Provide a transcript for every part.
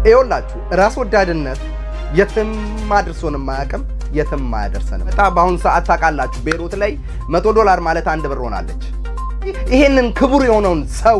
ይኸውላችሁ ራስ ወዳድነት የትም አድርሶን የማያውቅም የትም አያደርሰንም። በጣም በአሁኑ ሰዓት ታውቃላችሁ ቤይሩት ላይ መቶ ዶላር ማለት አንድ ብር ሆናለች። ይሄንን ክቡር የሆነውን ሰው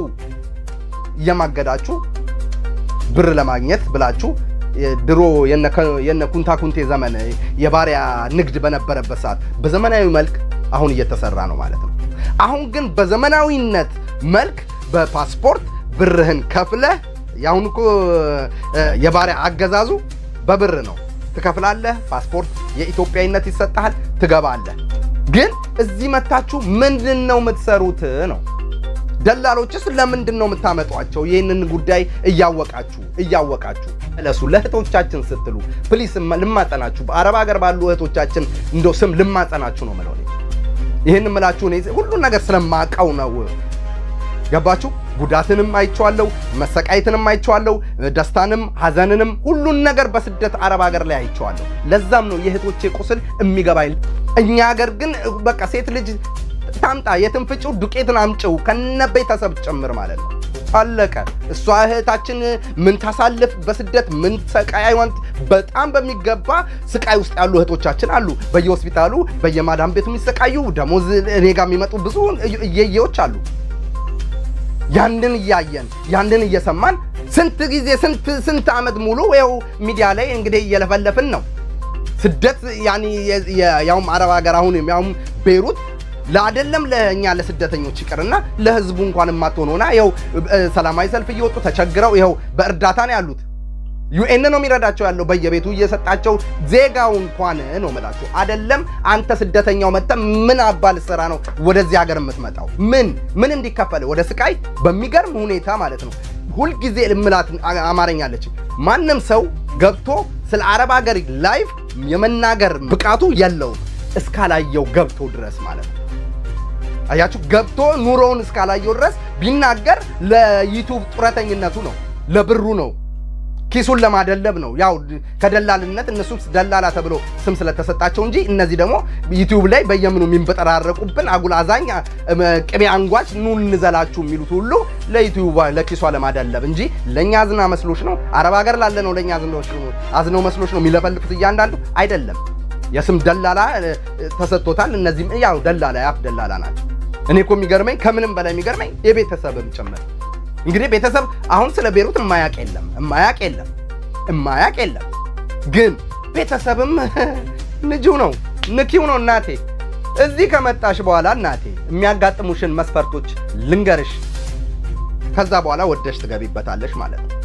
እየማገዳችሁ ብር ለማግኘት ብላችሁ ድሮ የነ ኩንታ ኩንቴ ዘመን የባሪያ ንግድ በነበረበት ሰዓት በዘመናዊ መልክ አሁን እየተሰራ ነው ማለት ነው። አሁን ግን በዘመናዊነት መልክ በፓስፖርት ብርህን ከፍለህ የአሁኑ እኮ የባሪያ አገዛዙ በብር ነው። ትከፍላለህ፣ ፓስፖርት የኢትዮጵያዊነት ይሰጥሃል፣ ትገባለህ። ግን እዚህ መታችሁ ምንድን ነው የምትሰሩት ነው ደላሎችስ ለምንድን ነው የምታመጧቸው? ይህንን ጉዳይ እያወቃችሁ እያወቃችሁ ለሱ ለእህቶቻችን ስትሉ ፕሊስ ልማጸናችሁ፣ በአረብ ሀገር ባሉ እህቶቻችን እንደው ስም ልማጸናችሁ ነው የምለው። ይህን የምላችሁ እኔ ሁሉን ነገር ስለማቀው ነው። ገባችሁ? ጉዳትንም አይቼዋለሁ፣ መሰቃየትንም አይቼዋለሁ፣ ደስታንም ሐዘንንም ሁሉን ነገር በስደት አረብ ሀገር ላይ አይቼዋለሁ። ለዛም ነው የእህቶቼ ቁስል የሚገባኝ። እኛ ሀገር ግን በቃ ሴት ልጅ ታምጣ የትን ፍጪው ዱቄትን አምጪው ከነ ቤተሰብ ጭምር ማለት ነው። አለቀ። እሷ እህታችን ምን ታሳልፍ በስደት ምን ሰቃይ ዋንት በጣም በሚገባ ስቃይ ውስጥ ያሉ እህቶቻችን አሉ። በየሆስፒታሉ በየማዳም ቤቱ የሚሰቃዩ ደሞዝ እኔ ጋር የሚመጡ ብዙ እየየዎች አሉ። ያንን እያየን ያንን እየሰማን ስንት ጊዜ ስንት ስንት ዓመት ሙሉ ይኸው ሚዲያ ላይ እንግዲህ እየለፈለፍን ነው። ስደት ያኔ ያውም አረብ ሀገር አሁን ያውም ቤይሩት ለአደለም ለእኛ ለስደተኞች ይቅርና ለህዝቡ እንኳን የማትሆን ሆና ይኸው ሰላማዊ ሰልፍ እየወጡ ተቸግረው ይኸው በእርዳታ ነው ያሉት። ዩኤን ነው የሚረዳቸው ያለው በየቤቱ እየሰጣቸው ዜጋው እንኳን ነው የምላቸው። አደለም አንተ ስደተኛው መጥተ ምን አባል ስራ ነው ወደዚህ ሀገር የምትመጣው? ምን ምን እንዲከፈል ወደ ስቃይ በሚገርም ሁኔታ ማለት ነው። ሁልጊዜ ልምላት አማርኛለች። ማንም ሰው ገብቶ ስለ አረብ ሀገር ላይፍ የመናገር ብቃቱ የለውም እስካላየው ገብቶ ድረስ ማለት ነው። አያችሁ ገብቶ ኑሮውን እስካላየው ድረስ ቢናገር ለዩቱብ ጡረተኝነቱ ነው፣ ለብሩ ነው፣ ኪሱን ለማደለብ ነው። ያው ከደላልነት እነሱ ደላላ ተብሎ ስም ስለተሰጣቸው እንጂ እነዚህ ደግሞ ዩቲዩብ ላይ በየምኑ የሚንበጠራረቁብን አጉል አዛኝ ቅቤ አንጓች ኑ እንዘላችሁ የሚሉት ሁሉ ለዩቲዩብ ለኪሷ ለማደለብ እንጂ ለእኛ አዝና መስሎች ነው። አረብ ሀገር ላለ ነው ለእኛ አዝነው መስሎች ነው የሚለፈልፉት እያንዳንዱ አይደለም። የስም ደላላ ተሰጥቶታል። እነዚህም ያው ደላላ ያፍ ደላላ ናቸው። እኔ እኮ የሚገርመኝ ከምንም በላይ የሚገርመኝ የቤተሰብም ጭምር እንግዲህ ቤተሰብ አሁን ስለ ቤይሩት እማያቅ የለም እማያቅ የለም እማያቅ የለም። ግን ቤተሰብም ንጂው ነው ንኪው ነው። እናቴ እዚህ ከመጣሽ በኋላ እናቴ የሚያጋጥሙሽን መስፈርቶች ልንገርሽ። ከዛ በኋላ ወደሽ ትገቢበታለሽ ማለት ነው።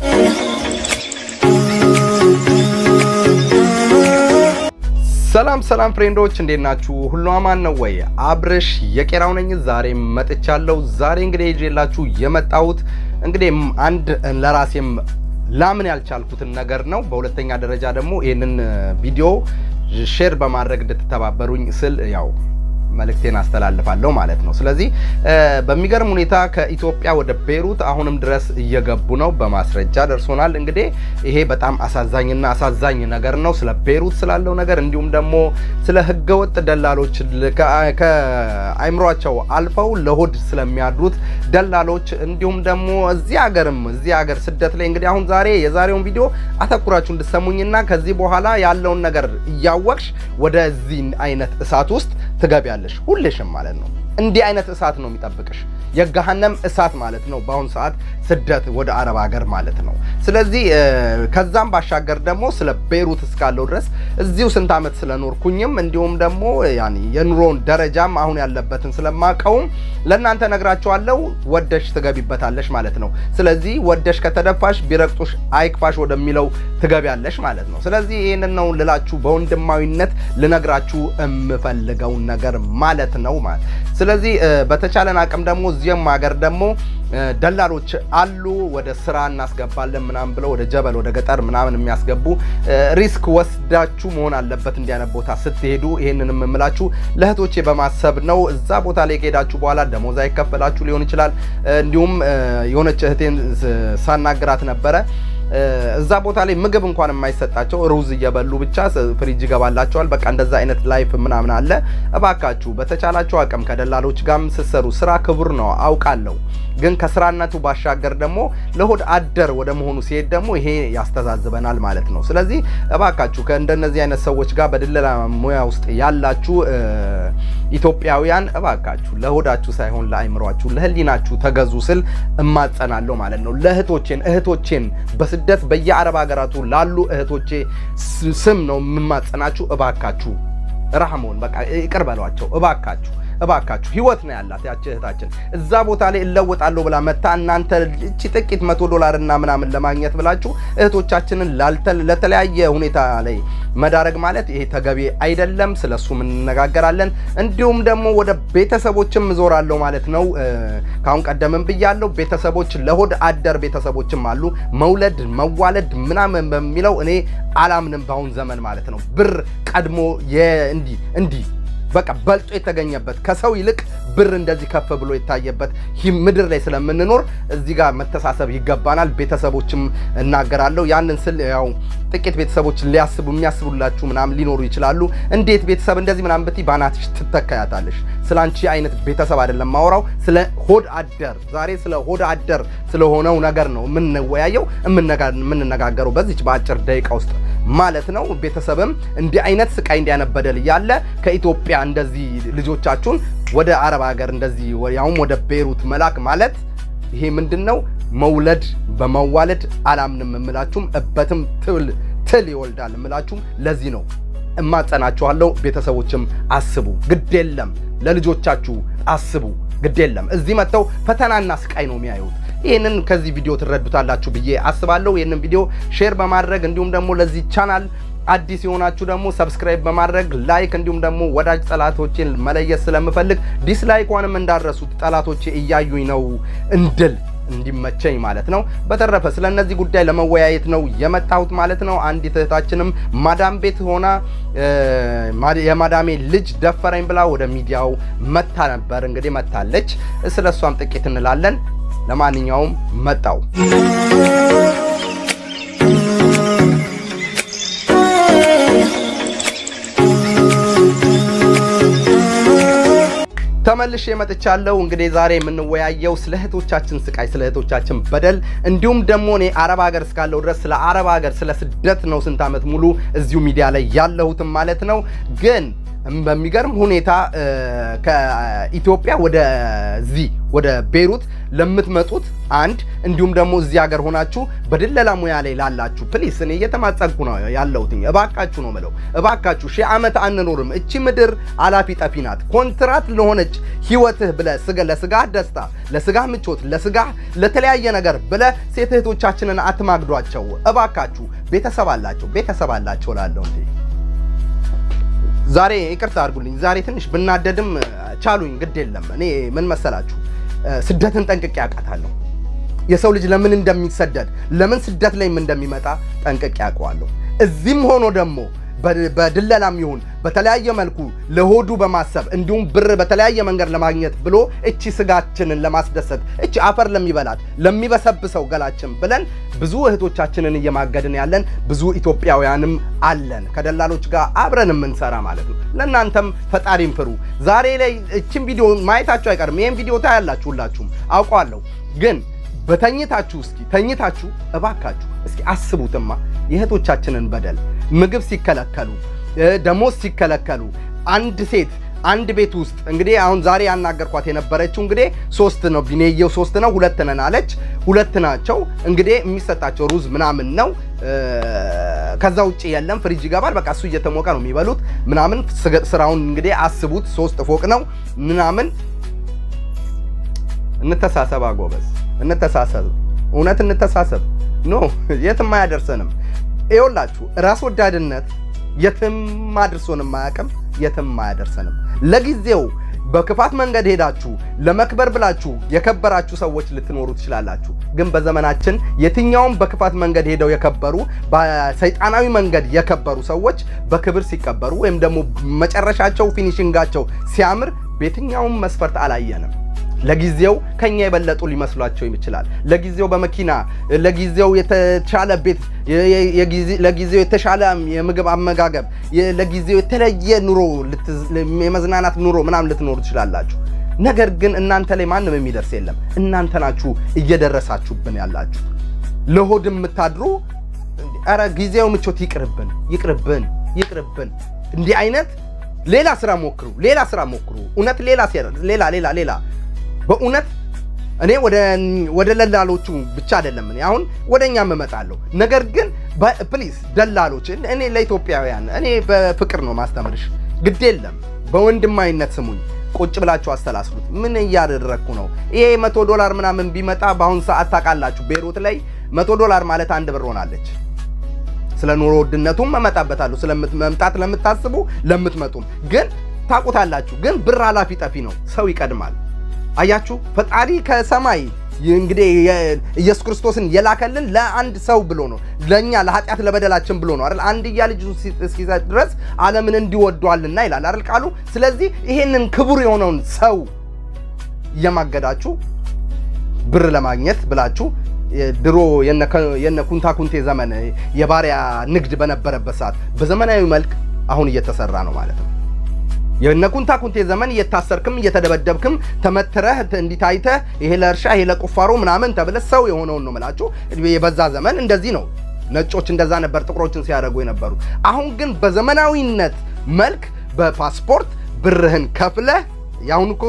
ሰላም ሰላም ፍሬንዶች እንዴት ናችሁ? ሁሉ አማን ነው ወይ? አብርሽ የቄራው ነኝ። ዛሬ መጥቻለሁ። ዛሬ እንግዲህ ይዤላችሁ የመጣሁት እንግዲህ አንድ ለራሴም ላምን ያልቻልኩትን ነገር ነው። በሁለተኛ ደረጃ ደግሞ ይህንን ቪዲዮ ሼር በማድረግ እንድትተባበሩኝ ስል ያው መልእክቴን አስተላልፋለሁ ማለት ነው። ስለዚህ በሚገርም ሁኔታ ከኢትዮጵያ ወደ ቤይሩት አሁንም ድረስ እየገቡ ነው። በማስረጃ ደርሶናል። እንግዲህ ይሄ በጣም አሳዛኝና አሳዛኝ ነገር ነው። ስለ ቤይሩት ስላለው ነገር እንዲሁም ደግሞ ስለ ህገወጥ ደላሎች ከአይምሯቸው አልፈው ለሆድ ስለሚያድሩት ደላሎች እንዲሁም ደግሞ እዚህ ሀገርም እዚህ ሀገር ስደት ላይ እንግዲህ አሁን ዛሬ የዛሬውን ቪዲዮ አተኩራችሁ እንድሰሙኝና ከዚህ በኋላ ያለውን ነገር እያወቅሽ ወደዚህ አይነት እሳት ውስጥ ትገቢያለሽ ሁልሽም ማለት ነው። እንዲህ አይነት እሳት ነው የሚጠብቅሽ፣ የገሃነም እሳት ማለት ነው። በአሁኑ ሰዓት ስደት ወደ አረብ ሀገር ማለት ነው። ስለዚህ ከዛም ባሻገር ደግሞ ስለ ቤይሩት እስካለው ድረስ እዚሁ ስንት ዓመት ስለኖርኩኝም እንዲሁም ደግሞ ያኔ የኑሮውን ደረጃም አሁን ያለበትን ስለማቀውም ለእናንተ ነግራቸዋለሁ። ወደሽ ትገቢበታለሽ ማለት ነው። ስለዚህ ወደሽ ከተደፋሽ ቢረግጡሽ አይክፋሽ ወደሚለው ትገቢያለሽ ማለት ነው። ስለዚህ ይህንን ነው ልላችሁ በወንድማዊነት ልነግራችሁ የምፈልገውን ነገር ማለት ነው ማለት ስለዚህ በተቻለን አቅም ደግሞ እዚህም ሀገር ደግሞ ደላሎች አሉ። ወደ ስራ እናስገባለን ምናምን ብለው ወደ ጀበል ወደ ገጠር ምናምን የሚያስገቡ ሪስክ ወስዳችሁ መሆን አለበት እንዲህ አይነት ቦታ ስትሄዱ። ይህንን የምላችሁ ለእህቶቼ በማሰብ ነው። እዛ ቦታ ላይ ከሄዳችሁ በኋላ ደሞዝ አይከፈላችሁ ሊሆን ይችላል። እንዲሁም የሆነች እህቴን ሳናግራት ነበረ እዛ ቦታ ላይ ምግብ እንኳን የማይሰጣቸው ሩዝ እየበሉ ብቻ ፍሪጅ ይገባላቸዋል። በቃ እንደዛ አይነት ላይፍ ምናምን አለ። እባካችሁ በተቻላችሁ አቅም ከደላሎች ጋርም ስትሰሩ ስራ ክቡር ነው አውቃለሁ። ግን ከስራነቱ ባሻገር ደግሞ ለሆድ አደር ወደ መሆኑ ሲሄድ ደግሞ ይሄ ያስተዛዝበናል ማለት ነው። ስለዚህ እባካችሁ ከእንደነዚህ አይነት ሰዎች ጋር በድለላ ሙያ ውስጥ ያላችሁ ኢትዮጵያውያን እባካችሁ ለሆዳችሁ ሳይሆን ለአይምሯችሁ፣ ለህሊናችሁ ተገዙ ስል እማጸናለሁ ማለት ነው። ለእህቶቼን እህቶቼን በስደት በየአረብ ሀገራቱ ላሉ እህቶቼ ስም ነው የምማጸናችሁ። እባካችሁ ረህሞን በቃ ይቅር በሏቸው እባካችሁ እባካችሁ ህይወት ነው ያላት ያቺ እህታችን። እዛ ቦታ ላይ እለወጣለሁ ብላ መታ እናንተ እቺ ጥቂት መቶ ዶላር እና ምናምን ለማግኘት ብላችሁ እህቶቻችንን ለተለያየ ሁኔታ ላይ መዳረግ ማለት ይሄ ተገቢ አይደለም። ስለሱም እንነጋገራለን። እንዲሁም ደግሞ ወደ ቤተሰቦችም እዞራለሁ ማለት ነው። ካሁን ቀደምም ብያለሁ። ቤተሰቦች ለሆድ አደር ቤተሰቦችም አሉ። መውለድ መዋለድ ምናምን በሚለው እኔ አላምንም በአሁን ዘመን ማለት ነው። ብር ቀድሞ እንዲህ እንዲህ በቃ በልጦ የተገኘበት ከሰው ይልቅ ብር እንደዚህ ከፍ ብሎ የታየበት ምድር ላይ ስለምንኖር እዚህ ጋር መተሳሰብ ይገባናል። ቤተሰቦችም እናገራለሁ። ያንን ስል ያው ጥቂት ቤተሰቦች ሊያስቡ የሚያስቡላችሁ ምናምን ሊኖሩ ይችላሉ። እንዴት ቤተሰብ እንደዚህ ምናምን ብትይ ባናትሽ ትተካያታለሽ። ስለ አንቺ አይነት ቤተሰብ አይደለም ማውራው፣ ስለ ሆድ አደር ዛሬ ስለ ሆድ አደር ስለሆነው ነገር ነው የምንወያየው የምንነጋገረው በዚች በአጭር ደቂቃ ውስጥ ማለት ነው። ቤተሰብም እንዲህ አይነት ስቃይ እንዲያነበደል እያለ ከኢትዮጵያ እንደዚህ ልጆቻችሁን ወደ አረብ ሀገር እንደዚህ ያውም ወደ ቤሩት መላክ ማለት ይሄ ምንድን ነው? መውለድ በመዋለድ አላምንም እምላችሁም እበትም ትል ትል ይወልዳል እምላችሁም ለዚህ ነው እማጸናችኋለሁ። ቤተሰቦችም አስቡ፣ ግድ የለም ለልጆቻችሁ አስቡ፣ ግድ የለም እዚህ መጥተው ፈተናና ስቃይ ነው የሚያዩት። ይህንን ከዚህ ቪዲዮ ትረዱታላችሁ ብዬ አስባለሁ። ይህንን ቪዲዮ ሼር በማድረግ እንዲሁም ደግሞ ለዚህ ቻናል አዲስ የሆናችሁ ደግሞ ሰብስክራይብ በማድረግ ላይክ፣ እንዲሁም ደግሞ ወዳጅ ጠላቶችን መለየት ስለምፈልግ ዲስላይኳንም እንዳረሱት ጠላቶቼ እያዩኝ ነው እንድል እንዲመቸኝ ማለት ነው። በተረፈ ስለ እነዚህ ጉዳይ ለመወያየት ነው የመጣሁት ማለት ነው። አንዲት እህታችንም ማዳም ቤት ሆና የማዳሜ ልጅ ደፈረኝ ብላ ወደ ሚዲያው መታ ነበር። እንግዲህ መታለች። ስለ እሷም ጥቂት እንላለን። ለማንኛውም መጣው ተመልሼ መጥቻለሁ። እንግዲህ ዛሬ የምንወያየው ስለ እህቶቻችን ስቃይ፣ ስለ እህቶቻችን በደል እንዲሁም ደግሞ እኔ አረብ ሀገር እስካለሁ ድረስ ስለ አረብ ሀገር ስለ ስደት ነው ስንት ዓመት ሙሉ እዚሁ ሚዲያ ላይ ያለሁትም ማለት ነው ግን በሚገርም ሁኔታ ከኢትዮጵያ ወደዚህ ወደ ቤሩት ለምትመጡት አንድ እንዲሁም ደግሞ እዚህ ሀገር ሆናችሁ በድለላ ሙያ ላይ ላላችሁ ፕሊስ፣ እኔ እየተማጸንኩ ነው ያለሁት። እባካችሁ ነው ምለው፣ እባካችሁ ሺህ ዓመት አንኖርም። እቺ ምድር አላፊ ጠፊ ናት። ኮንትራት ለሆነች ህይወትህ ብለህ ለስጋህ ደስታ፣ ለስጋህ ምቾት፣ ለስጋህ ለተለያየ ነገር ብለህ ሴት እህቶቻችንን አትማግዷቸው እባካችሁ። ቤተሰብ አላቸው ቤተሰብ አላቸው ላለው እንዴ ዛሬ ይቅርታ አድርጉልኝ። ዛሬ ትንሽ ብናደድም ቻሉኝ፣ ግድ የለም። እኔ ምን መሰላችሁ ስደትን ጠንቅቄ አውቃታለሁ። የሰው ልጅ ለምን እንደሚሰደድ ለምን ስደት ላይም እንደሚመጣ ጠንቅቄ አውቀዋለሁ። እዚህም ሆኖ ደግሞ በድለላም ይሁን በተለያየ መልኩ ለሆዱ በማሰብ እንዲሁም ብር በተለያየ መንገድ ለማግኘት ብሎ እቺ ስጋችንን ለማስደሰት እቺ አፈር ለሚበላት ለሚበሰብሰው ገላችን ብለን ብዙ እህቶቻችንን እየማገድን ያለን ብዙ ኢትዮጵያውያንም አለን። ከደላሎች ጋር አብረን የምንሰራ ማለት ነው። ለእናንተም ፈጣሪም ፍሩ። ዛሬ ላይ እችን ቪዲዮ ማየታችሁ አይቀርም። ይህን ቪዲዮ ታያላችሁ ሁላችሁም አውቀዋለሁ። ግን በተኝታችሁ እስኪ ተኝታችሁ እባካችሁ እስኪ አስቡትማ የእህቶቻችንን በደል ምግብ ሲከለከሉ ደሞዝ ሲከለከሉ አንድ ሴት አንድ ቤት ውስጥ እንግዲህ አሁን ዛሬ ያናገርኳት የነበረችው እንግዲህ ሶስት ነው ቢኔየው ሶስት ነው ሁለት ነን አለች። ሁለት ናቸው እንግዲህ የሚሰጣቸው ሩዝ ምናምን ነው። ከዛ ውጭ የለም። ፍሪጅ ይገባል። በቃ እሱ እየተሞቀ ነው የሚበሉት ምናምን። ስራውን እንግዲህ አስቡት። ሶስት ፎቅ ነው ምናምን። እንተሳሰብ አጎበዝ፣ እንተሳሰብ፣ እውነት እንተሳሰብ። ኖ የትም አያደርሰንም። ይኸውላችሁ ራስ ወዳድነት የትም አድርሶንም አያውቅም፣ የትም አያደርሰንም። ለጊዜው በክፋት መንገድ ሄዳችሁ ለመክበር ብላችሁ የከበራችሁ ሰዎች ልትኖሩ ትችላላችሁ። ግን በዘመናችን የትኛውም በክፋት መንገድ ሄደው የከበሩ በሰይጣናዊ መንገድ የከበሩ ሰዎች በክብር ሲቀበሩ ወይም ደግሞ መጨረሻቸው ፊኒሽንጋቸው ሲያምር በየትኛውም መስፈርት አላየንም። ለጊዜው ከኛ የበለጡ ሊመስሏቸው ይችላል። ለጊዜው በመኪና ለጊዜው የተሻለ ቤት፣ ለጊዜው የተሻለ የምግብ አመጋገብ፣ ለጊዜው የተለየ ኑሮ፣ የመዝናናት ኑሮ ምናምን ልትኖሩ ትችላላችሁ። ነገር ግን እናንተ ላይ ማንም የሚደርስ የለም። እናንተ ናችሁ እየደረሳችሁብን ያላችሁ። ለሆድ የምታድሩ ኧረ ጊዜው ምቾት ይቅርብን፣ ይቅርብን፣ ይቅርብን። እንዲህ አይነት ሌላ ስራ ሞክሩ፣ ሌላ ስራ ሞክሩ። እውነት ሌላ ሌላ ሌላ ሌላ በእውነት እኔ ወደ ደላሎቹ ብቻ አይደለም እኔ አሁን ወደ እኛም እመጣለሁ። ነገር ግን ፕሊዝ ደላሎች፣ እኔ ለኢትዮጵያውያን እኔ በፍቅር ነው ማስተምርሽ። ግድ የለም በወንድማዊነት ስሙኝ። ቁጭ ብላችሁ አስተላስሉት። ምን እያደረግኩ ነው? ይሄ መቶ ዶላር ምናምን ቢመጣ በአሁኑ ሰዓት ታውቃላችሁ፣ ቤይሩት ላይ መቶ ዶላር ማለት አንድ ብር ሆናለች። ስለ ኑሮ ውድነቱም እመጣበታለሁ። ስለመምጣት ለምታስቡ ለምትመጡም ግን ታውቁታላችሁ። ግን ብር ኃላፊ ጠፊ ነው። ሰው ይቀድማል። አያችሁ፣ ፈጣሪ ከሰማይ እንግዲህ ኢየሱስ ክርስቶስን የላከልን ለአንድ ሰው ብሎ ነው፣ ለእኛ ለኃጢአት ለበደላችን ብሎ ነው አይደል? አንድያ ልጁ እስኪሰጥ ድረስ ዓለምን እንዲወዷልና ይላል አይደል ቃሉ። ስለዚህ ይሄንን ክቡር የሆነውን ሰው እየማገዳችሁ ብር ለማግኘት ብላችሁ ድሮ የነ ኩንታ ኩንቴ ዘመን የባሪያ ንግድ በነበረበት ሰዓት በዘመናዊ መልክ አሁን እየተሰራ ነው ማለት ነው። የነ ኩንታ ኩንቴ ዘመን እየታሰርክም እየተደበደብክም ተመትረህ እንዲታይተህ ይሄ ለእርሻ ይሄ ለቁፋሮ ምናምን ተብለህ ሰው የሆነውን ነው የምላችሁ። የበዛ ዘመን እንደዚህ ነው። ነጮች እንደዛ ነበር ጥቁሮችን ሲያደርጉ የነበሩ። አሁን ግን በዘመናዊነት መልክ በፓስፖርት ብርህን ከፍለህ የአሁኑ እኮ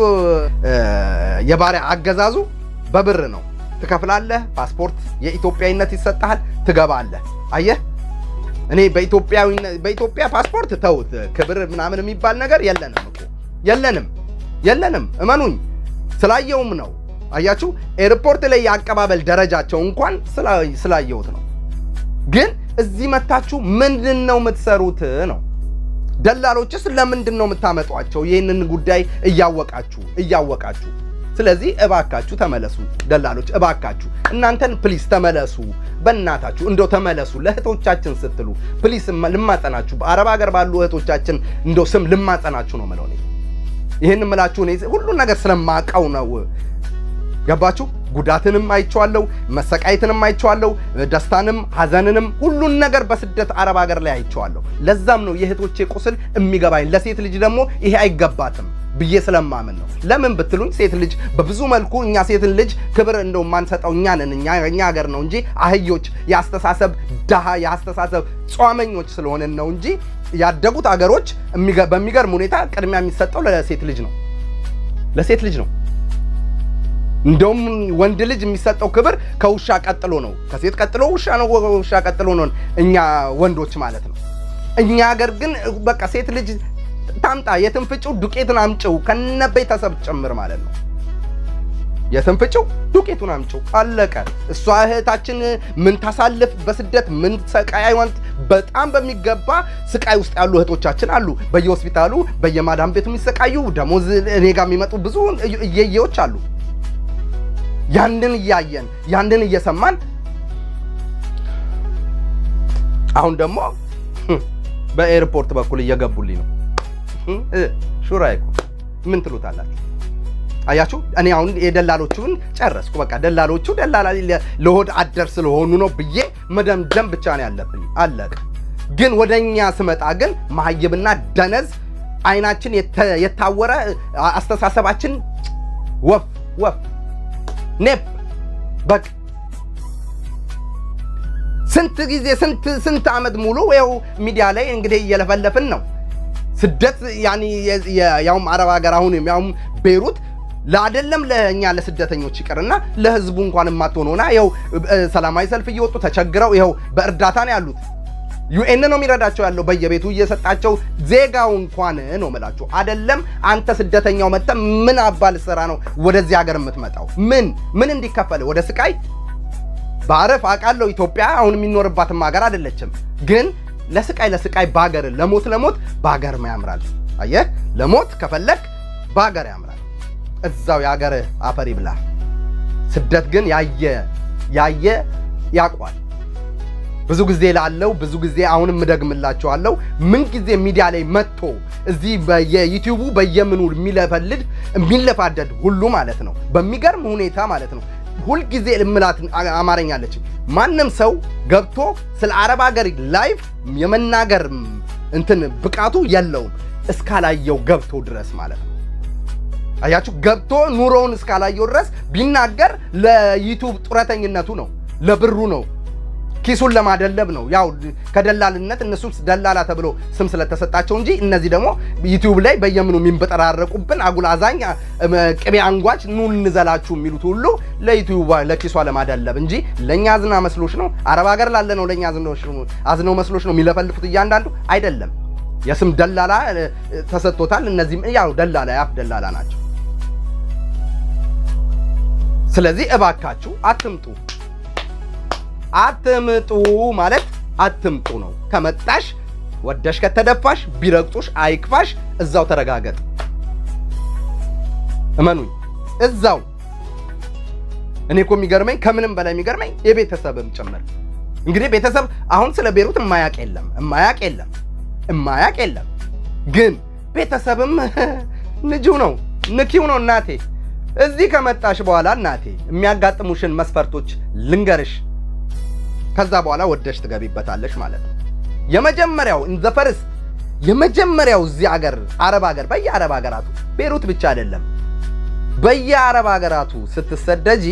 የባሪያ አገዛዙ በብር ነው። ትከፍላለህ፣ ፓስፖርት የኢትዮጵያዊነት ይሰጥሃል፣ ትገባለህ። አየህ እኔ በኢትዮጵያ ፓስፖርት ተውት፣ ክብር ምናምን የሚባል ነገር የለንም እኮ የለንም፣ የለንም። እመኑኝ ስላየውም ነው። አያችሁ ኤርፖርት ላይ የአቀባበል ደረጃቸው እንኳን ስላየሁት ነው። ግን እዚህ መታችሁ ምንድን ነው የምትሰሩት ነው ደላሎችስ ለምንድን ነው የምታመጧቸው? ይህንን ጉዳይ እያወቃችሁ እያወቃችሁ ስለዚህ እባካችሁ ተመለሱ ደላሎች፣ እባካችሁ እናንተን ፕሊስ ተመለሱ። በእናታችሁ እንደው ተመለሱ። ለእህቶቻችን ስትሉ ፕሊስ ልማጸናችሁ፣ በአረብ ሀገር ባሉ እህቶቻችን እንደው ስም ልማጸናችሁ ነው ምለው። ይህን ምላችሁ እኔ ሁሉን ነገር ስለማቀው ነው። ገባችሁ? ጉዳትንም አይቼዋለሁ፣ መሰቃየትንም አይቼዋለሁ፣ ደስታንም ሐዘንንም ሁሉን ነገር በስደት አረብ ሀገር ላይ አይቼዋለሁ። ለዛም ነው የእህቶቼ ቁስል የሚገባኝ። ለሴት ልጅ ደግሞ ይሄ አይገባትም ብዬ ስለማምን ነው። ለምን ብትሉኝ ሴት ልጅ በብዙ መልኩ እኛ ሴትን ልጅ ክብር እንደው የማንሰጠው እኛ ነን። እኛ ሀገር ነው እንጂ አህዮች፣ የአስተሳሰብ ድሃ፣ የአስተሳሰብ ጿመኞች ስለሆነን ነው እንጂ ያደጉት አገሮች በሚገርም ሁኔታ ቅድሚያ የሚሰጠው ለሴት ልጅ ነው፣ ለሴት ልጅ ነው። እንደውም ወንድ ልጅ የሚሰጠው ክብር ከውሻ ቀጥሎ ነው። ከሴት ቀጥሎ ውሻ ነው፣ ውሻ ቀጥሎ ነው እኛ ወንዶች ማለት ነው። እኛ ሀገር ግን በቃ ሴት ልጅ ታምጣ የትንፍጭው ዱቄቱን አምጭው ከነ ቤተሰብ ጭምር ማለት ነው። የትንፍጭው ዱቄቱን አምጭው አለቀ። እሷ እህታችን ምን ታሳልፍ በስደት ምን ሰቃይ ዋንት በጣም በሚገባ ስቃይ ውስጥ ያሉ እህቶቻችን አሉ። በየሆስፒታሉ በየማዳም ቤቱ የሚሰቃዩ ደሞዝ እኔ ጋር የሚመጡ ብዙ እየየዎች አሉ። ያንን እያየን ያንን እየሰማን አሁን ደግሞ በኤርፖርት በኩል እየገቡልኝ ነው። ሹራ ምን ትሉታላችሁ? አያችሁ፣ እኔ አሁን የደላሎቹን ጨረስኩ። በቃ ደላሎቹ ደላላ ለሆድ አደር ስለሆኑ ነው ብዬ መደምደም ብቻ ነው ያለብኝ። አለቀ። ግን ወደ እኛ ስመጣ ግን መሀይብና ደነዝ አይናችን የታወረ አስተሳሰባችን ወፍ ወፍ ኔፕ በቃ ስንት ጊዜ ስንት ስንት ዓመት ሙሉ ያው ሚዲያ ላይ እንግዲህ እየለፈለፍን ነው። ስደት ያኒ ያውም አረብ ሀገር አሁን ያውም ቤይሩት ለአደለም ለእኛ ለስደተኞች ይቅርና ለህዝቡ እንኳን የማትሆን ሆና ይኸው ሰላማዊ ሰልፍ እየወጡ ተቸግረው ይኸው በእርዳታ ነው ያሉት። ዩኤን ነው የሚረዳቸው ያለው በየቤቱ እየሰጣቸው ዜጋው እንኳን ነው የምላችሁ። አደለም አንተ ስደተኛው መጥተህ ምን አባል ስራ ነው ወደዚህ ሀገር የምትመጣው? ምን ምን እንዲከፈል ወደ ስቃይ በአረፍ አውቃለሁ። ኢትዮጵያ አሁን የሚኖርባትም ሀገር አይደለችም። ግን ለስቃይ ለስቃይ በሀገር ለሞት ለሞት በሀገር ያምራል። አየህ ለሞት ከፈለግ በሀገር ያምራል። እዛው የሀገር አፈር ይብላ። ስደት ግን ያየ ያየ ያቋል ብዙ ጊዜ ላለው ብዙ ጊዜ አሁንም እደግምላችኋለሁ። ምን ጊዜ ሚዲያ ላይ መጥቶ እዚህ በየዩቲዩቡ በየምኑ የሚለፈልድ የሚለፋደድ ሁሉ ማለት ነው በሚገርም ሁኔታ ማለት ነው ሁልጊዜ ልምላት አማርኛ አለች። ማንም ሰው ገብቶ ስለ አረብ ሀገር ላይፍ የመናገር እንትን ብቃቱ የለውም እስካላየው ገብቶ ድረስ ማለት ነው። አያችሁ፣ ገብቶ ኑሮውን እስካላየው ድረስ ቢናገር ለዩቱብ ጡረተኝነቱ ነው፣ ለብሩ ነው፣ ኪሱን ለማደለብ ነው። ያው ከደላልነት እነሱ ደላላ ተብሎ ስም ስለተሰጣቸው እንጂ እነዚህ ደግሞ ዩቲዩብ ላይ በየምኑ የሚንበጠራረቁብን አጉል አዛኝ ቅቤ አንጓች ኑ እንዘላችሁ የሚሉት ሁሉ ለዩቲዩብ ለኪሷ ለማደለብ እንጂ ለእኛ አዝና መስሎች ነው። አረብ ሀገር ላለ ነው ለእኛ አዝነው መስሎች ነው የሚለፈልፉት እያንዳንዱ አይደለም። የስም ደላላ ተሰጥቶታል። እነዚህም ያው ደላላ ያፍ ደላላ ናቸው። ስለዚህ እባካችሁ አትምጡ አትምጡ ማለት አትምጡ ነው። ከመጣሽ ወደሽ ከተደፋሽ ቢረግጡሽ አይክፋሽ፣ እዛው ተረጋገጥ። እመኑኝ እዛው። እኔ እኮ የሚገርመኝ ከምንም በላይ የሚገርመኝ የቤተሰብም ጭምር እንግዲህ ቤተሰብ አሁን ስለ ቤሩት እማያቅ የለም እማያቅ የለም እማያቅ የለም። ግን ቤተሰብም ንጂው ነው ንኪው ነው። እናቴ እዚህ ከመጣሽ በኋላ እናቴ የሚያጋጥሙሽን መስፈርቶች ልንገርሽ። ከዛ በኋላ ወደሽ ትገቢበታለሽ ማለት ነው። የመጀመሪያው ኢንዘ ፈርስት የመጀመሪያው እዚህ አገር አረብ ሀገር በየአረብ ሀገራቱ ቤሩት ብቻ አይደለም፣ በየአረብ ሀገራቱ ስትሰደጂ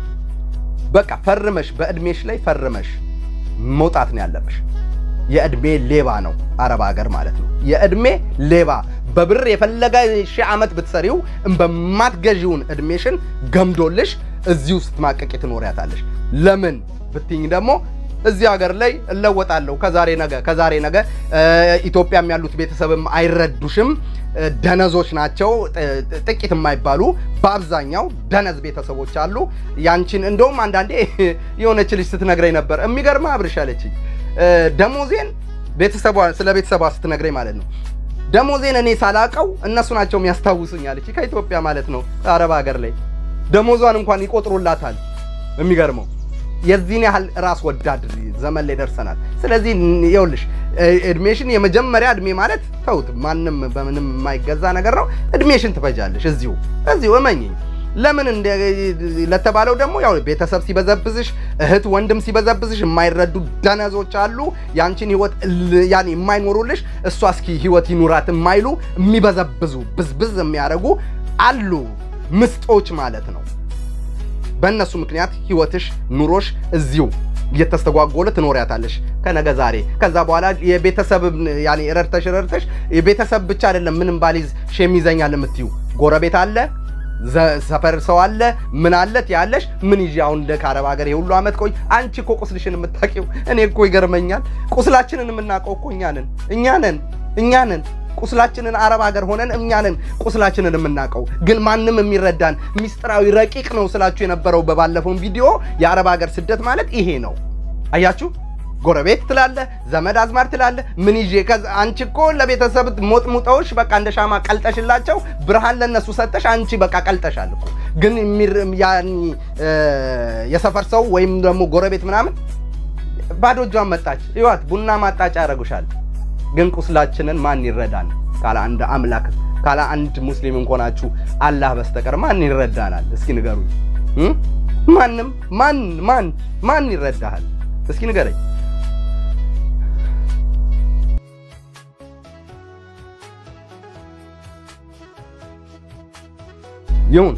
በቃ ፈርመሽ በእድሜሽ ላይ ፈርመሽ መውጣት ነው ያለብሽ። የእድሜ ሌባ ነው አረብ ሀገር ማለት ነው። የእድሜ ሌባ በብር የፈለገ ሺህ ዓመት ብትሰሪው በማትገዢውን እድሜሽን ገምዶልሽ እዚሁ ስትማቀቂ ትኖሪያታለሽ። ለምን ብትኝ ደግሞ እዚህ ሀገር ላይ እለወጣለሁ ከዛሬ ነገ ከዛሬ ነገ ኢትዮጵያም ያሉት ቤተሰብም አይረዱሽም። ደነዞች ናቸው፣ ጥቂት የማይባሉ በአብዛኛው ደነዝ ቤተሰቦች አሉ። ያንቺን እንደውም አንዳንዴ የሆነች ልጅ ስትነግረኝ ነበር የሚገርማ አብርሽ አለችኝ። ደሞዜን ቤተሰቧ ስለ ቤተሰቧ ስትነግረኝ ማለት ነው ደሞዜን እኔ ሳላቀው እነሱ ናቸው የሚያስታውሱኝ አለች። ከኢትዮጵያ ማለት ነው አረብ ሀገር ላይ ደሞዟን እንኳን ይቆጥሩላታል። የሚገርመው የዚህን ያህል ራስ ወዳድ ዘመን ላይ ደርሰናል። ስለዚህ ይኸውልሽ እድሜሽን የመጀመሪያ እድሜ ማለት ተውት፣ ማንም በምንም የማይገዛ ነገር ነው። እድሜሽን ትፈጃለሽ እዚሁ እዚሁ እመኝኝ። ለምን ለተባለው ደግሞ ያው ቤተሰብ ሲበዘብዝሽ፣ እህት ወንድም ሲበዘብዝሽ የማይረዱ ደነዞች አሉ። ያንቺን ህይወት ያን የማይኖሩልሽ እሷ እስኪ ህይወት ይኑራት የማይሉ የሚበዘብዙ ብዝብዝ የሚያደርጉ አሉ። ምስጦች ማለት ነው። በእነሱ ምክንያት ህይወትሽ ኑሮሽ እዚሁ እየተስተጓጎለ ትኖሪያታለሽ ከነገ ዛሬ። ከዛ በኋላ የቤተሰብ ያኔ ረድተሽ ረድተሽ የቤተሰብ ብቻ አይደለም ምንም ባሊዝ ሼም ይዘኛል የምትዩ ጎረቤት አለ ሰፈር ሰው አለ ምን አለት ያለሽ ምን ይዤ አሁን እንደ ከአረብ ሀገር የሁሉ ዓመት ቆይ። አንቺ እኮ ቁስልሽን የምታውቂው እኔ እኮ ይገርመኛል። ቁስላችንን የምናውቀው እኮ እኛ ነን እኛ ነን እኛ ነን ቁስላችንን አረብ ሀገር ሆነን እኛ ነን ቁስላችንን የምናውቀው። ግን ማንም የሚረዳን ሚስጥራዊ ረቂቅ ነው ስላችሁ የነበረው በባለፈውን ቪዲዮ የአረብ ሀገር ስደት ማለት ይሄ ነው። አያችሁ ጎረቤት ትላለ፣ ዘመድ አዝማድ ትላለ። ምን ይዤ አንቺ እኮ ለቤተሰብ ሞጥሙጠውሽ በቃ እንደ ሻማ ቀልጠሽላቸው ብርሃን ለነሱ ሰጠሽ። አንቺ በቃ ቀልጠሻል እኮ። ግን የሰፈር ሰው ወይም ደግሞ ጎረቤት ምናምን ባዶ እጇን መጣች፣ ይዋት ቡና ማጣጫ ያደርጉሻል። ግን ቁስላችንን ማን ይረዳን? ካለ አንድ አምላክ ካለ አንድ ሙስሊም እንኮናችሁ አላህ በስተቀር ማን ይረዳናል? እስኪ ንገሩኝ። ማንም ማን ማን ማን ይረዳሃል? እስኪ ንገረኝ። ይሁን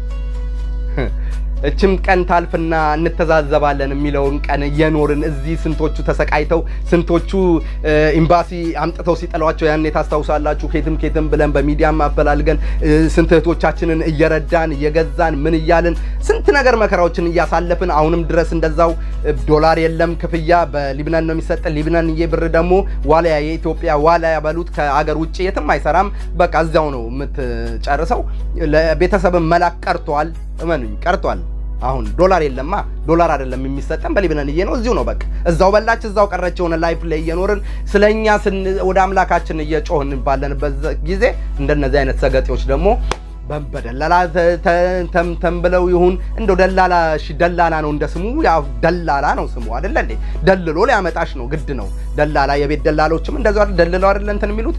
እችም ቀን ታልፍና እንተዛዘባለን የሚለውን ቀን እየኖርን እዚህ ስንቶቹ ተሰቃይተው ስንቶቹ ኤምባሲ አምጥተው ሲጠሏቸው ያኔ ታስታውሳላችሁ። ኬትም ኬትም ብለን በሚዲያም አፈላልገን ስንት እህቶቻችንን እየረዳን እየገዛን ምን እያልን ስንት ነገር መከራዎችን እያሳለፍን አሁንም ድረስ እንደዛው ዶላር የለም ክፍያ በሊብነን ነው የሚሰጠን። ሊብነን ብር ደግሞ ዋልያ የኢትዮጵያ ዋልያ በሉት ከአገር ውጭ የትም አይሰራም። በቃ እዚያው ነው የምትጨርሰው። ለቤተሰብን መላክ ቀርቷል። እመኑኝ ቀርቷል። አሁን ዶላር የለማ ዶላር አይደለም የሚሰጠን በሊብነንዬ ነው። እዚሁ ነው በቃ እዛው በላች እዛው ቀረች። የሆነ ላይፍ ላይ እየኖርን ስለኛ ወደ አምላካችን እየጮህን ባለንበት ጊዜ እንደነዚህ አይነት ሰገጤዎች ደግሞ በደላላ ተንብለው ይሁን እንደው ደላላ እሺ፣ ደላላ ነው እንደ ስሙ ያው ደላላ ነው ስሙ አይደለ እንዴ? ደልሎ ሊያመጣሽ ነው ግድ ነው። ደላላ የቤት ደላሎችም እንደዛው አይደል ደልለው አይደል እንትን የሚሉት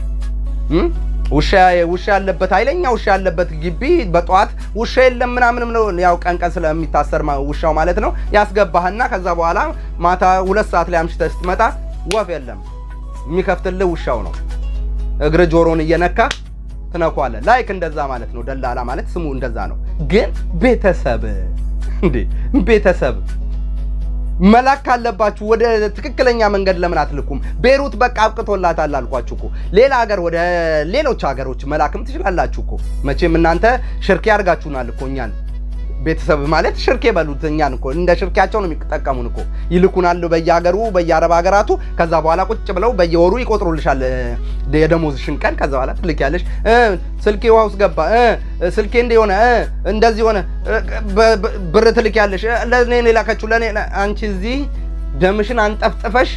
ውሻ ውሻ ያለበት ኃይለኛ ውሻ ያለበት ግቢ በጠዋት ውሻ የለም ምናምንም ነው ያው ቀን ቀን ስለሚታሰር ውሻው ማለት ነው ያስገባህና ከዛ በኋላ ማታ ሁለት ሰዓት ላይ አምሽተህ ስትመጣ ወፍ የለም የሚከፍትልህ ውሻው ነው። እግር ጆሮን እየነካ ትነኳለህ። ላይክ እንደዛ ማለት ነው። ደላላ ማለት ስሙ እንደዛ ነው። ግን ቤተሰብ እንዴ ቤተሰብ መላክ ካለባችሁ ወደ ትክክለኛ መንገድ ለምን አትልኩም? ቤሩት በቃ አብቅቶላታል አልኳችሁ እኮ። ሌላ ሀገር ወደ ሌሎች ሀገሮች መላክም ትችላላችሁ እኮ። መቼም እናንተ ሽርኬ አድርጋችሁናል እኮ እኛን። ቤተሰብ ማለት ሽርኬ በሉት እኛን እኮ እንደ ሽርኬያቸው ነው የሚጠቀሙን እኮ። ይልኩናል በየሀገሩ በየአረብ ሀገራቱ። ከዛ በኋላ ቁጭ ብለው በየወሩ ይቆጥሩልሻል የደሞዝሽን ቀን። ከዛ በኋላ ትልኪያለሽ። ስልኬ ውሃ ውስጥ ገባ፣ ስልኬ እንዲህ ሆነ፣ እንደዚህ ሆነ፣ ብር ትልኪያለሽ። ለእኔ ነው የላከችው ለእኔ። አንቺ እዚህ ደምሽን አንጠፍጥፈሽ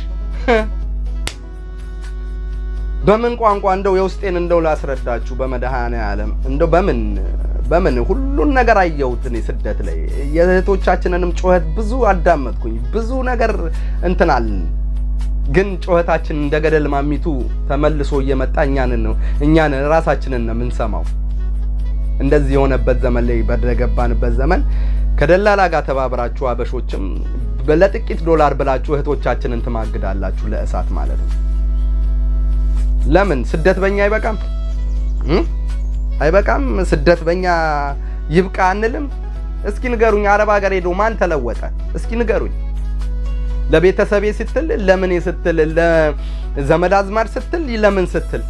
በምን ቋንቋ እንደው የውስጤን እንደው ላስረዳችሁ በመድኃኔዓለም እንደው በምን በምን ሁሉን ነገር አየሁት እኔ ስደት ላይ የእህቶቻችንንም ጩኸት ብዙ አዳመጥኩኝ። ብዙ ነገር እንትናልን ግን ጩኸታችን እንደ ገደል ማሚቱ ተመልሶ እየመጣ እኛን ነው እኛን ራሳችንን ነው የምንሰማው። እንደዚህ የሆነበት ዘመን ላይ በደገባንበት ዘመን ከደላላ ጋር ተባብራችሁ አበሾችም ለጥቂት ዶላር ብላችሁ እህቶቻችንን ትማግዳላችሁ፣ ለእሳት ማለት ነው። ለምን ስደት በእኛ አይበቃም? አይበቃም? ስደት በእኛ ይብቃ አንልም? እስኪ ንገሩኝ። አረብ ሀገር ሄዶ ማን ተለወጠ? እስኪ ንገሩኝ። ለቤተሰቤ ስትል፣ ለምኔ ስትል፣ ለዘመድ አዝማድ ስትል፣ ለምን ስትል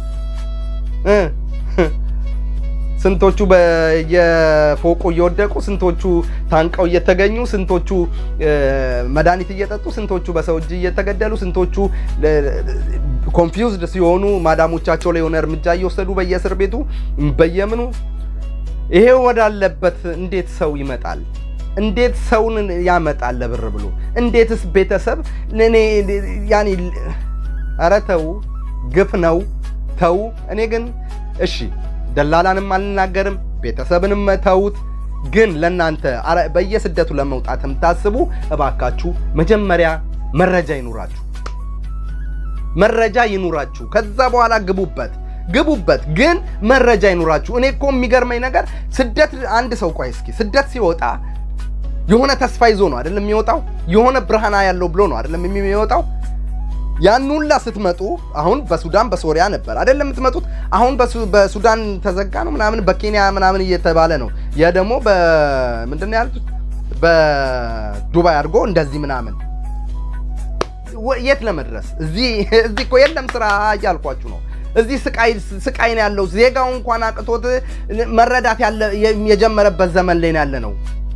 ስንቶቹ በየፎቁ እየወደቁ ስንቶቹ ታንቀው እየተገኙ ስንቶቹ መድኃኒት እየጠጡ ስንቶቹ በሰው እጅ እየተገደሉ ስንቶቹ ኮንፊውዝድ ሲሆኑ ማዳሞቻቸው ላይ የሆነ እርምጃ እየወሰዱ በየእስር ቤቱ በየምኑ ይሄ ወዳለበት እንዴት ሰው ይመጣል? እንዴት ሰውን ያመጣል ለብር ብሎ? እንዴትስ ቤተሰብ እኔ ያኔ ኧረ ተው፣ ግፍ ነው ተው። እኔ ግን እሺ ደላላንም አልናገርም፣ ቤተሰብንም ተውት። ግን ለእናንተ በየስደቱ ለመውጣት የምታስቡ እባካችሁ መጀመሪያ መረጃ ይኑራችሁ፣ መረጃ ይኑራችሁ። ከዛ በኋላ ግቡበት ግቡበት፣ ግን መረጃ ይኑራችሁ። እኔ እኮ የሚገርመኝ ነገር ስደት አንድ ሰው ቆይ እስኪ ስደት ሲወጣ የሆነ ተስፋ ይዞ ነው አይደለም የሚወጣው? የሆነ ብርሃና ያለው ብሎ ነው አይደለም የሚወጣው? ያን ሁላ ስትመጡ አሁን በሱዳን በሶሪያ ነበር አይደለም የምትመጡት። አሁን በሱዳን ተዘጋ ነው ምናምን በኬንያ ምናምን እየተባለ ነው። ያ ደግሞ በምንድን ነው ያሉት በዱባይ አድርጎ እንደዚህ ምናምን የት ለመድረስ እዚህ እዚህ እኮ የለም ስራ እያልኳችሁ ነው። እዚህ ስቃይ ስቃይ ነው ያለው። ዜጋው እንኳን አቅቶት መረዳት የጀመረበት ዘመን ላይ ያለ ነው።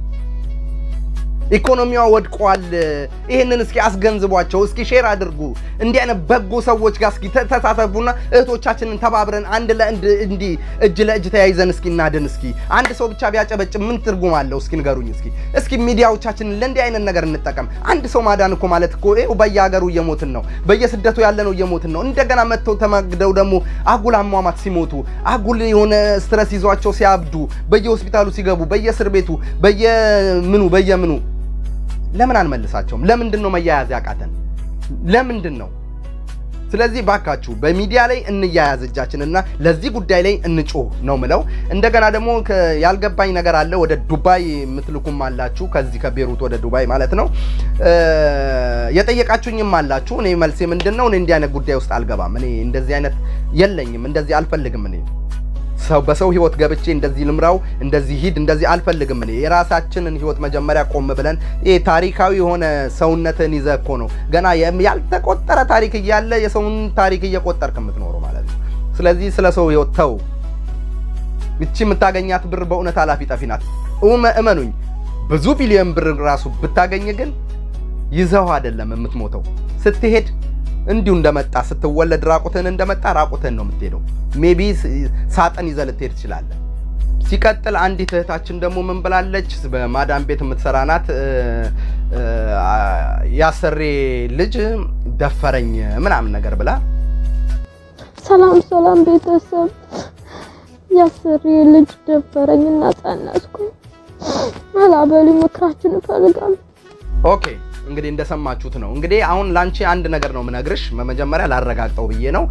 ኢኮኖሚዋ ወድቋል። ይህንን እስኪ አስገንዝቧቸው፣ እስኪ ሼር አድርጉ። እንዲህ አይነት በጎ ሰዎች ጋር እስኪ ተሳተፉና እህቶቻችንን ተባብረን አንድ ለአንድ እንዲህ እጅ ለእጅ ተያይዘን እስኪ እናድን። እስኪ አንድ ሰው ብቻ ቢያጨበጭብ ምን ትርጉም አለው? እስኪ ንገሩኝ። እስኪ እስኪ ሚዲያዎቻችንን ለእንዲህ አይነት ነገር እንጠቀም። አንድ ሰው ማዳን እኮ ማለት እኮ ይኸው በየሀገሩ እየሞትን ነው፣ በየስደቱ ያለ ነው እየሞትን ነው። እንደገና መጥተው ተማግደው ደግሞ አጉል አሟሟት ሲሞቱ አጉል የሆነ ስትረስ ይዟቸው ሲያብዱ በየሆስፒታሉ ሲገቡ በየእስር ቤቱ በየምኑ በየምኑ ለምን አንመልሳቸውም? ለምንድን ነው መያያዝ ያቃተን? ለምንድን ነው? ስለዚህ ባካችሁ በሚዲያ ላይ እንያያዝ እጃችንና ለዚህ ጉዳይ ላይ እንጮህ ነው ምለው። እንደገና ደግሞ ያልገባኝ ነገር አለ። ወደ ዱባይ የምትልኩም አላችሁ፣ ከዚህ ከቤሩት ወደ ዱባይ ማለት ነው። የጠየቃችሁኝም አላችሁ። እኔ መልሴ ምንድን ነው? እኔ እንዲህ አይነት ጉዳይ ውስጥ አልገባም። እኔ እንደዚህ አይነት የለኝም፣ እንደዚህ አልፈልግም እኔ ሰው በሰው ህይወት ገብቼ እንደዚህ ልምራው እንደዚህ ሂድ እንደዚህ አልፈልግም። እኔ የራሳችንን ህይወት መጀመሪያ ቆም ብለን ይሄ ታሪካዊ የሆነ ሰውነትን ይዘህ እኮ ነው ገና ያልተቆጠረ ታሪክ እያለ የሰውን ታሪክ እየቆጠርክ የምትኖረው ማለት ነው። ስለዚህ ስለ ሰው ህይወት ተው። እቺ የምታገኛት ብር በእውነት ኃላፊ ጠፊ ናት። እመኑኝ፣ ብዙ ቢሊዮን ብር ራሱ ብታገኝ ግን ይዘው አይደለም የምትሞተው ስትሄድ እንዲሁ እንደመጣ ስትወለድ ራቁትህን እንደመጣ ራቁትህን ነው የምትሄደው። ሜቢ ሳጥን ይዘህ ልትሄድ ትችላለህ። ሲቀጥል አንዲት እህታችን ደግሞ ምን ብላለች? በማዳም ቤት የምትሰራ ናት። ያሰሬ ልጅ ደፈረኝ ምናምን ነገር ብላ ሰላም ሰላም ቤተሰብ ያሰሪ ልጅ ደፈረኝና ጸነስኩኝ። አላበሉ ምክራችሁን እፈልጋለሁ። ኦኬ እንግዲህ እንደሰማችሁት ነው። እንግዲህ አሁን ላንቺ አንድ ነገር ነው ምነግርሽ። በመጀመሪያ ላረጋግጠው ብዬ ነው።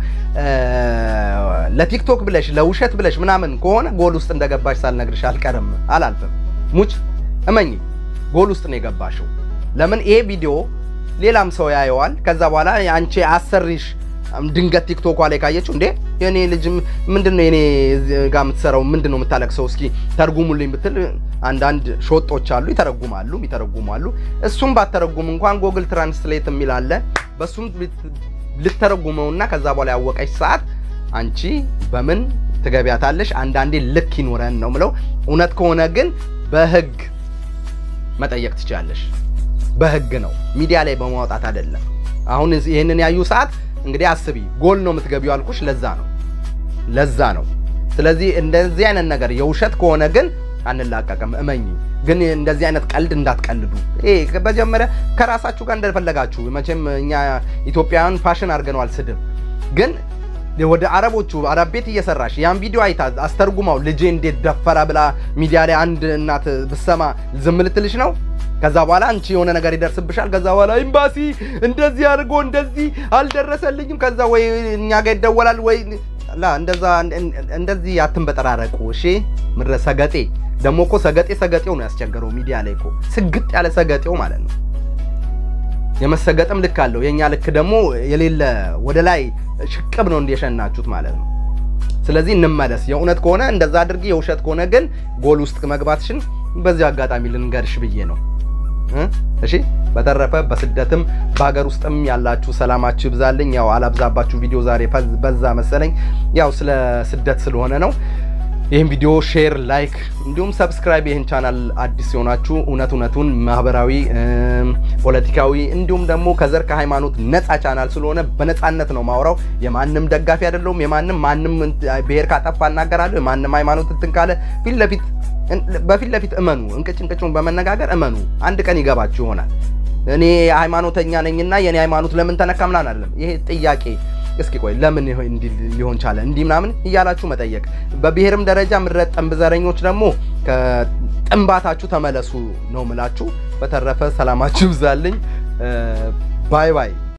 ለቲክቶክ ብለሽ ለውሸት ብለሽ ምናምን ከሆነ ጎል ውስጥ እንደገባሽ ሳልነግርሽ አልቀርም፣ አላልፍም። ሙች እመኝ፣ ጎል ውስጥ ነው የገባሽው። ለምን ይሄ ቪዲዮ ሌላም ሰው ያየዋል። ከዛ በኋላ አንቺ አሰሪሽ ድንገት ቲክቶኳ ላይ ካየችው እንዴ የኔ ልጅ ምንድን ነው የኔ ጋር የምትሰራው ምንድን ነው የምታለቅሰው? እስኪ ተርጉሙልኝ ብትል አንዳንድ ሾጦች አሉ፣ ይተረጉማሉ ይተረጉማሉ። እሱም ባተረጉም እንኳን ጎግል ትራንስሌት የሚል አለ። በሱም ልተረጉመውና ከዛ በኋላ ያወቀች ሰዓት አንቺ በምን ትገቢያታለሽ? አንዳንዴ ልክ ይኖረን ነው ምለው። እውነት ከሆነ ግን በህግ መጠየቅ ትችላለሽ። በህግ ነው ሚዲያ ላይ በማውጣት አይደለም። አሁን ይህንን ያዩ ሰዓት እንግዲህ አስቢ፣ ጎል ነው የምትገቢው አልኩሽ። ለዛ ነው ለዛ ነው። ስለዚህ እንደዚህ አይነት ነገር የውሸት ከሆነ ግን አንላቀቅም። እመኝ ግን እንደዚህ አይነት ቀልድ እንዳትቀልዱ። ይሄ መጀመሪያ ከራሳችሁ ጋር እንደፈለጋችሁ። መቼም እኛ ኢትዮጵያውያን ፋሽን አድርገነዋል ስድብ። ግን ወደ አረቦቹ አረብ ቤት እየሰራሽ ያን ቪዲዮ አይታ አስተርጉማው ልጄ እንዴት ደፈራ ብላ ሚዲያ ላይ አንድ እናት ብሰማ ዝም ልትልሽ ነው? ከዛ በኋላ አንቺ የሆነ ነገር ይደርስብሻል። ከዛ በኋላ ኤምባሲ እንደዚህ አድርጎ እንደዚህ አልደረሰልኝም። ከዛ ወይ እኛ ጋር ይደወላል ወይ ላ እንደዛ እንደዚህ አትንበጠራረቁ። እሺ ምድረ ሰገጤ ደግሞ እኮ ሰገጤ ሰገጤው ነው ያስቸገረው ሚዲያ ላይ እኮ ስግጥ ያለ ሰገጤው ማለት ነው። የመሰገጥም ልክ አለው። የኛ ልክ ደግሞ የሌለ ወደ ላይ ሽቅብ ነው እንደሸናችሁት ማለት ነው። ስለዚህ እንመለስ። የእውነት ከሆነ እንደዛ አድርጊ፣ የውሸት ከሆነ ግን ጎል ውስጥ መግባትሽን በዚህ አጋጣሚ ልንገርሽ ብዬ ነው። እሺ በተረፈ በስደትም በሀገር ውስጥም ያላችሁ ሰላማችሁ ይብዛልኝ። ያው አላብዛባችሁ ቪዲዮ ዛሬ በዛ መሰለኝ። ያው ስለ ስደት ስለሆነ ነው። ይህን ቪዲዮ ሼር፣ ላይክ እንዲሁም ሰብስክራይብ ይህን ቻናል አዲስ ሲሆናችሁ እውነት እውነቱን ማህበራዊ፣ ፖለቲካዊ እንዲሁም ደግሞ ከዘር ከሃይማኖት ነፃ ቻናል ስለሆነ በነፃነት ነው ማውራው። የማንም ደጋፊ አይደለሁም። የማንም ማንም ብሔር ካጠፋ እናገራለሁ። የማንም ሃይማኖት እንትን ካለ ፊት ለፊት በፊት ለፊት እመኑ። እንቅጭ እንቅጩን በመነጋገር እመኑ። አንድ ቀን ይገባችሁ ይሆናል። እኔ ሃይማኖተኛ ነኝና የኔ ሃይማኖት ለምን ተነካ ምናምን አይደለም። ይሄ ጥያቄ እስኪ ቆይ ለምን እንዲህ ሊሆን ቻለ እንዲህ ምናምን እያላችሁ መጠየቅ። በብሔርም ደረጃ ምድረ ጠንብ ዘረኞች ደግሞ ከጥንባታችሁ ተመለሱ ነው ምላችሁ። በተረፈ ሰላማችሁ ይብዛልኝ። ባይ ባይ